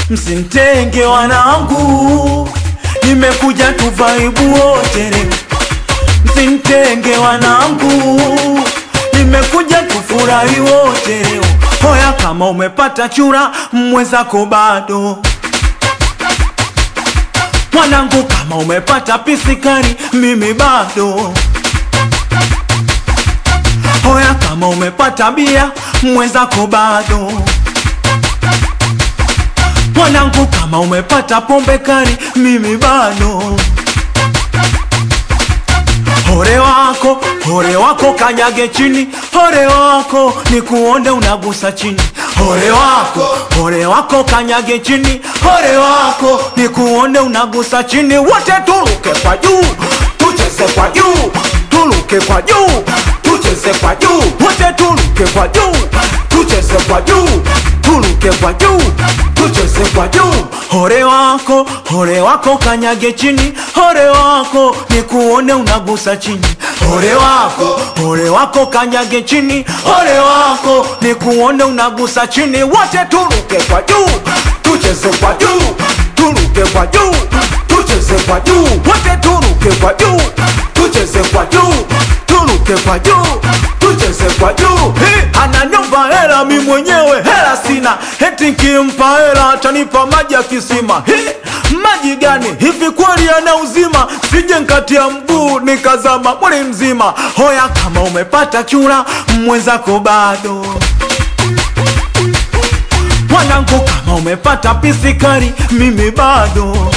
msintenge wanangu, nimekuja tuvaibu wote leo. Msintenge wanangu, nimekuja tufurahi wote leo. Hoya kama umepata chura, mwenzako bado mwanangu, kama umepata pisikari, mimi bado. Hoya kama umepata bia, mwenzako bado. Mwanangu, kama umepata pombe kali, mimi bado. Hore wako, hore wako kanyage chini, hore wako ni kuonde unagusa chini. Hore wako, hore wako kanyage chini, hore wako ni kuonde unagusa chini. Wote tuluke kwa juu, tucheze kwa juu, tuluke kwa juu, tucheze kwa juu. Wote tuluke kwa juu, tucheze kwa juu, tuluke kwa juu, tucheze kwa juu. Hore wako, hore wako kanyage chini, hore wako ni kuone unagusa chini. Hore wako, hore wako kanyage chini, hore wako ni kuone unagusa chini. Wote tuluke kwa juu, tucheze kwa juu, tuluke kwa juu, tucheze kwa juu. Wote tuluke kwa juu, tucheze kwa juu, tuluke kwa juu, tucheze kwa juu. Hey, ananiomba hela mi mwenyewe hela sina, eti nkimpa hela atanipa maji ya kisima. Hey, maji gani hivi kweli yana uzima? Sije nkatia mguu nikazama mwili mzima. Hoya kama umepata chura, mwenzako bado mwanangu, kama umepata pisikari, mimi bado.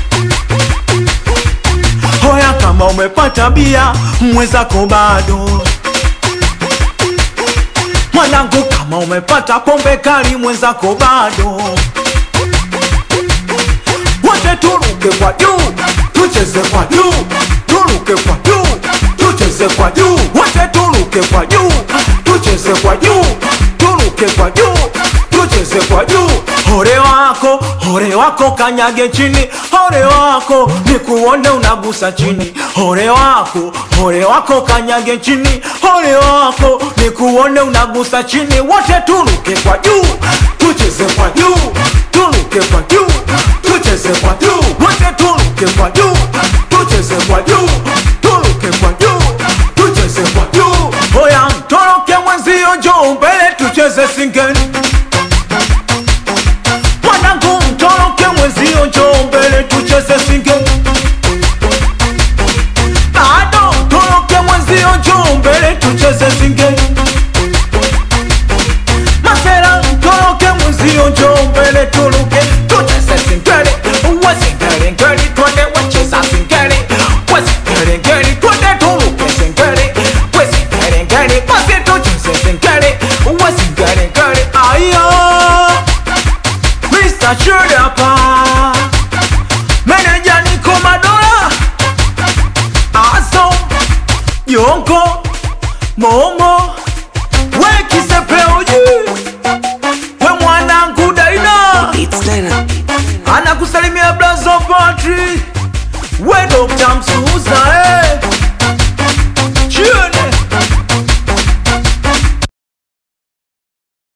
Hoya kama umepata bia, mwenzako bado. Mwanangu, kama umepata pombe kali, mwenzako bado. Wote turuke kwa juu, tucheze kwa juu, turuke kwa juu, tucheze kwa juu. Wote turuke kwa juu, tucheze kwa juu, turuke kwa juu, tucheze kwa juu. Hore wako, hore wako kanyage chini, hore wako ni kuone unagusa chini. Hore wako, hore wako kanyage chini, hore wako ni kuone unagusa chini. Wote turuke kwa juu, tucheze kwa juu, turuke kwa juu, tucheze kwa juu. Wote turuke kwa juu, tucheze kwa juu, turuke kwa juu, tucheze kwa juu. Hoya mtoroke mwenzio, njoo mbele tucheze singeni. Mwanangu mtoroke mwenzio, njoo mbele tucheze singeni. Bado mtoroke mwenzio, njoo mbele tucheze singeni. Masera mtoroke mwenzio, njoo mbele turuke